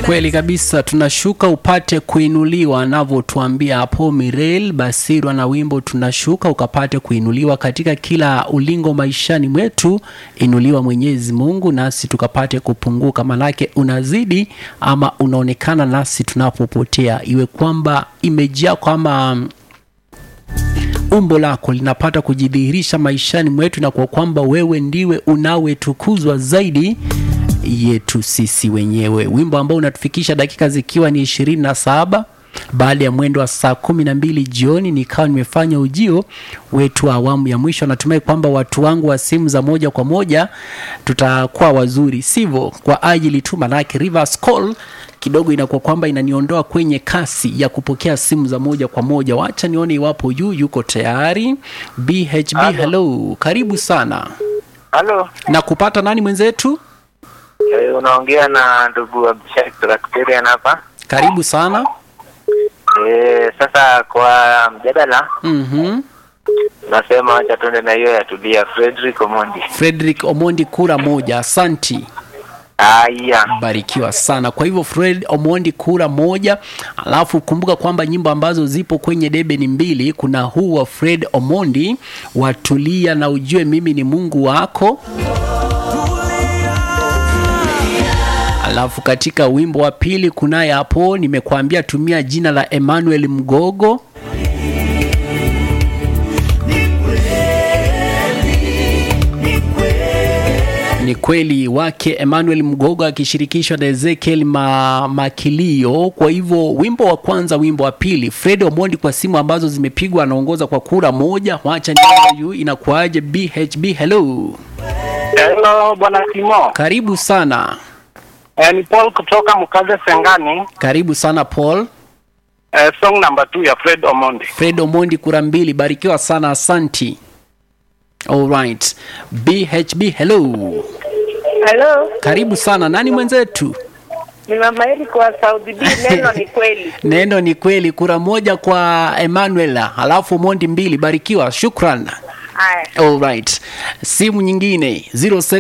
Kweli kabisa, tunashuka upate kuinuliwa, anavyotuambia hapo Mirel Basirwa na wimbo tunashuka ukapate kuinuliwa katika kila ulingo maishani mwetu. Inuliwa Mwenyezi Mungu nasi tukapate kupunguka, manake unazidi ama unaonekana nasi tunapopotea, iwe kwamba imejaa kwama umbo lako linapata kujidhihirisha maishani mwetu, na kwa kwamba wewe ndiwe unawetukuzwa zaidi yetu sisi wenyewe. Wimbo ambao unatufikisha dakika zikiwa ni ishirini na saba baada ya mwendo wa saa kumi na mbili jioni, nikawa nimefanya ujio wetu wa awamu ya mwisho. Natumai kwamba watu wangu wa simu za moja kwa moja tutakuwa wazuri, sivyo? Kwa ajili tu manake reverse call kidogo inakuwa kwamba inaniondoa kwenye kasi ya kupokea simu za moja kwa moja. Wacha nione iwapo yu yuko tayari. BHB, Halo. hello, karibu sana Halo, na kupata nani mwenzetu? eh, unaongea na ndugu Abdishak Trakterian hapa. Karibu sana. Eh, sasa kwa mjadala Mhm. nasema acha tuende na hiyo ya Tulia Frederick Omondi. Frederick Omondi kura moja, asanti. Aya, barikiwa sana kwa hivyo fred omondi kura moja alafu kumbuka kwamba nyimbo ambazo zipo kwenye debe ni mbili kuna huu wa fred omondi watulia na ujue mimi ni mungu wako alafu katika wimbo wa pili kunaye hapo nimekuambia tumia jina la emmanuel mgogo ni kweli wake Emmanuel Mgogo akishirikishwa na Ezekiel Ma, Makilio. Kwa hivyo wimbo wa kwanza, wimbo wa pili, Fred Omondi kwa simu ambazo zimepigwa anaongoza kwa kura moja. Wacha nione yu inakuaje. BHB, hello, Hello bwana Timo. karibu sana, Eh, ni Paul kutoka Mkaze Sengani. karibu sana Paul. Eh, song number 2 ya Fred Omondi. Fred Omondi kura mbili, barikiwa sana, asanti. Alright, BHB, hello, Halo, karibu sana. Nani mwenzetu? ni mama Eric wa Saudi B. Neno ni kweli. Neno ni kweli, kura moja kwa Emmanuel, halafu Mondi mbili. Barikiwa, shukran. Haya, Alright, simu nyingine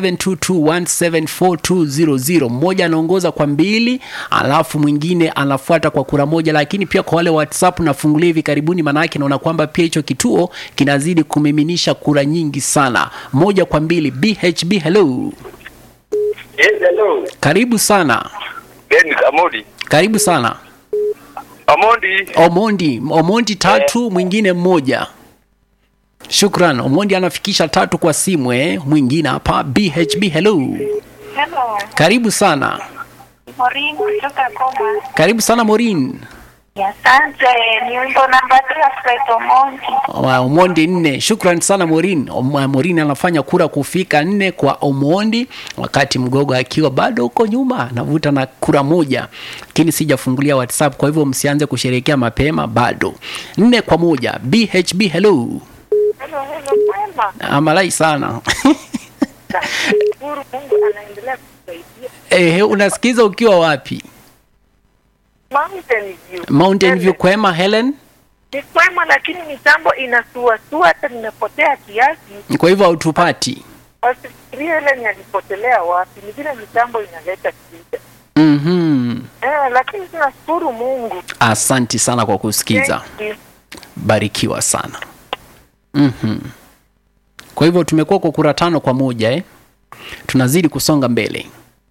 0722174200 mmoja anaongoza kwa mbili, alafu mwingine anafuata kwa kura moja. Lakini pia kwa wale WhatsApp nafungulia hivi karibuni, maanake naona kwamba pia hicho kituo kinazidi kumiminisha kura nyingi sana, moja kwa mbili. BHB, hello, yes, hello. karibu sana, Ben Amodi. karibu sana. Amondi. Omondi, Omondi tatu, mwingine mmoja. Shukran. Omondi anafikisha tatu kwa simu eh. Mwingine hapa BHB, hello, Hello, karibu sana, Maureen kutoka Goma. karibu sana Morin. Asante, ni wimbo namba tatu ya Fred Omondi. Wa Omondi nne. Shukran sana Morin. Om- Morin anafanya kura kufika nne kwa Omondi, wakati Mgogo akiwa bado huko nyuma anavuta na kura moja, lakini sijafungulia WhatsApp, kwa hivyo msianze kusherehekea mapema, bado nne kwa moja. BHB, hello, Hello, hello, mwema. amalai sana Nashukuru Mungu anaendelea kutusaidia. Ehe, unasikiza ukiwa wapi? Mountain View. Mountain View kwema Helen. Ni kwema lakini mitambo inasuasua hata nimepotea kiasi. Kwa hivyo hautupati. Wasifikirie ile ni alipotelea wapi. Ni vile mitambo inaleta shida. Mhm. Eh, lakini tunashukuru Mungu. Asanti sana kwa kusikiza. Thank you. Barikiwa sana. Mhm. Kwa hivyo tumekuwa kwa kura tano kwa moja eh. Tunazidi kusonga mbele.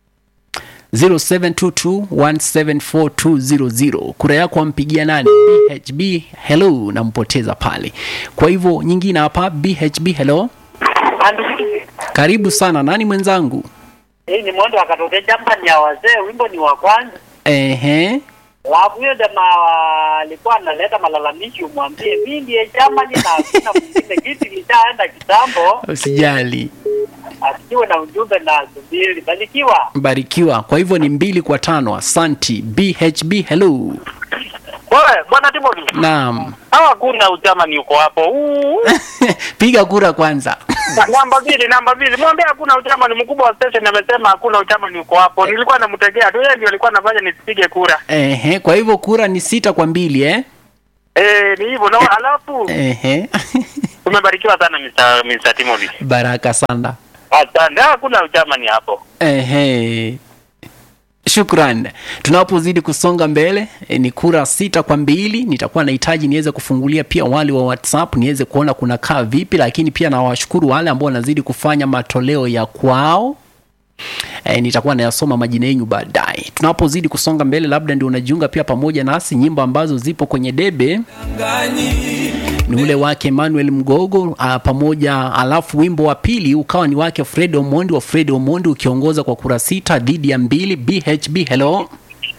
0722174200 kura yako ampigia nani? BHB hello, nampoteza pale. Kwa hivyo nyingine hapa BHB hello, karibu sana. Nani mwenzangu? Hii ni mwendo akatokea jamani ya wazee, wimbo ni wa kwanza. Ehe. Alafu huyo jamaa alikuwa analeta malalamishi, umwambie mimi ndiye jamani na hakuna mwingine, kiti lishaenda kitambo, Usijali. asikiwe na ujumbe na subiri. Barikiwa. Barikiwa. Kwa hivyo ni mbili kwa tano. Asanti. BHB hello. Wewe bwana Timothy. Naam. Hawa kuna uchama ni uko hapo. Uu. Piga kura kwanza. namba mbili, namba mbili. Mwambie hakuna uchama ni mkubwa wa station amesema hakuna uchama ni uko hapo. Nilikuwa namtegea tu yeye ndio alikuwa anafanya nisipige kura. Ehe, kwa hivyo kura ni sita kwa mbili eh? Eh, ni hivyo. Na alafu Ehe. tumebarikiwa sana Mr. Mr. Timothy. Baraka sana. Asante. Hakuna uchama ni hapo. Ehe. shukran tunapozidi kusonga mbele e, ni kura sita kwa mbili nitakuwa nahitaji niweze kufungulia pia wale wa whatsapp niweze kuona kuna kaa vipi lakini pia nawashukuru wale ambao wanazidi kufanya matoleo ya kwao e, nitakuwa nayasoma majina yenyu baadaye tunapozidi kusonga mbele labda ndio unajiunga pia pamoja nasi nyimbo ambazo zipo kwenye debe ni ule wake Emmanuel Mgogo uh, pamoja alafu wimbo wa pili ukawa ni wake Fred Omondi wa Fred Omondi ukiongoza kwa kura sita dhidi ya mbili BHB hello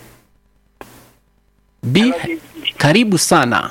B karibu sana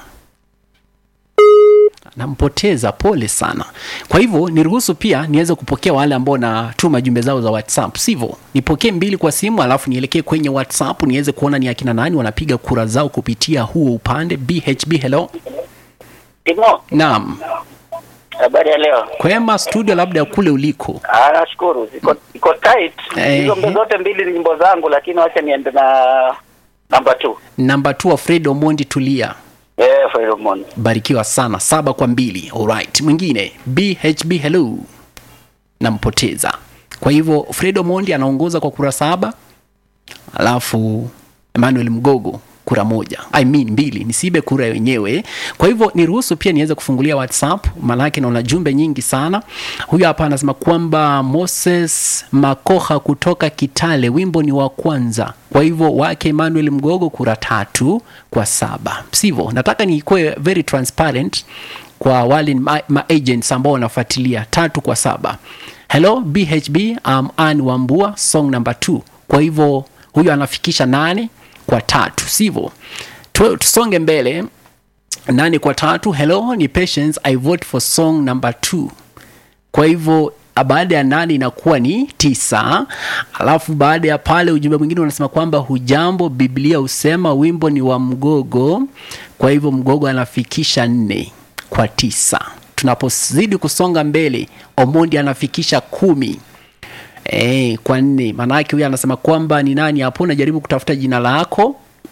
nampoteza pole sana kwa hivyo niruhusu pia niweze kupokea wale ambao natuma jumbe zao za whatsapp sivyo nipokee mbili kwa simu alafu nielekee kwenye whatsapp niweze kuona ni akina nani wanapiga kura zao kupitia huo upande bhb hello Timo, naam habari ya leo? kwema studio labda kule uliko Ah, nashukuru. Iko iko tight. Eh. Hizo mbe zote mbili ni nyimbo zangu lakini wacha niende na namba 2. namba t wa fred omondi tulia Eh, Pheromone. barikiwa sana saba kwa mbili alright mwingine bhb hello nampoteza kwa hivyo fred omondi anaongoza kwa kura saba alafu emmanuel mgogo kura moja I mean mbili nisibe kura wenyewe kwa hivyo niruhusu pia niweze kufungulia whatsapp maanake naona jumbe nyingi sana huyu hapa anasema kwamba moses makoha kutoka kitale wimbo ni wa kwanza kwa hivyo wake emmanuel mgogo kura tatu kwa saba sivyo nataka nikuwe very transparent kwa wale ma, ma agents ambao wanafuatilia tatu kwa saba hello bhb um, an wambua song number 2 kwa hivyo huyu anafikisha nane kwa tatu sivyo Tu- tusonge mbele nane kwa tatu hello ni patience i vote for song number 2 kwa hivyo baada ya nane inakuwa ni tisa alafu baada ya pale ujumbe mwingine unasema kwamba hujambo biblia husema wimbo ni wa mgogo kwa hivyo mgogo anafikisha nne kwa tisa tunapozidi kusonga mbele omondi anafikisha kumi e, kwa nne maanake huyu anasema kwamba ni nani hapo najaribu kutafuta jina lako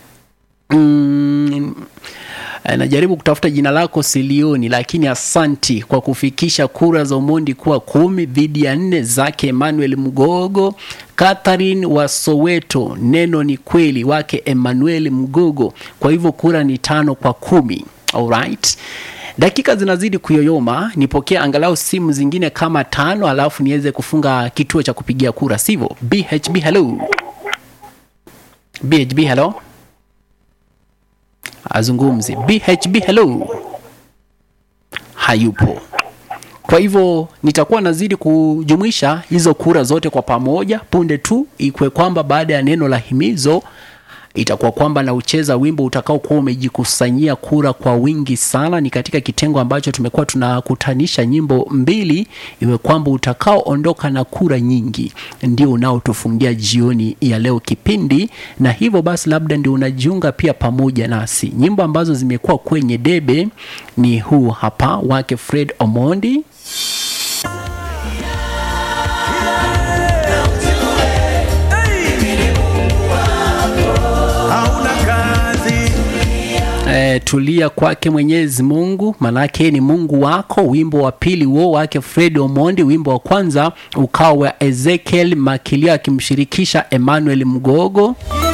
mm, eh, najaribu kutafuta jina lako silioni lakini asanti kwa kufikisha kura za umondi kuwa kumi dhidi ya nne zake emmanuel mgogo catherine wa soweto neno ni kweli wake emmanuel mgogo kwa hivyo kura ni tano kwa kumi alright dakika zinazidi kuyoyoma nipokee angalau simu zingine kama tano alafu niweze kufunga kituo cha kupigia kura sivyo bhb hello bhb hello azungumzi bhb hello hayupo kwa hivyo nitakuwa nazidi kujumuisha hizo kura zote kwa pamoja punde tu ikwe kwamba baada ya neno la himizo itakuwa kwamba naucheza wimbo utakaokuwa umejikusanyia kura kwa wingi sana ni katika kitengo ambacho tumekuwa tunakutanisha nyimbo mbili iwe kwamba utakaoondoka na kura nyingi ndio unaotufungia jioni ya leo kipindi na hivyo basi labda ndio unajiunga pia pamoja nasi nyimbo ambazo zimekuwa kwenye debe ni huu hapa wake fred omondi hauna kazi e, tulia kwake mwenyezi mungu manake yeye ni mungu wako wimbo wa pili huo wake fred omondi wimbo wa kwanza ukawa wa ezekiel makilio akimshirikisha emmanuel mgogo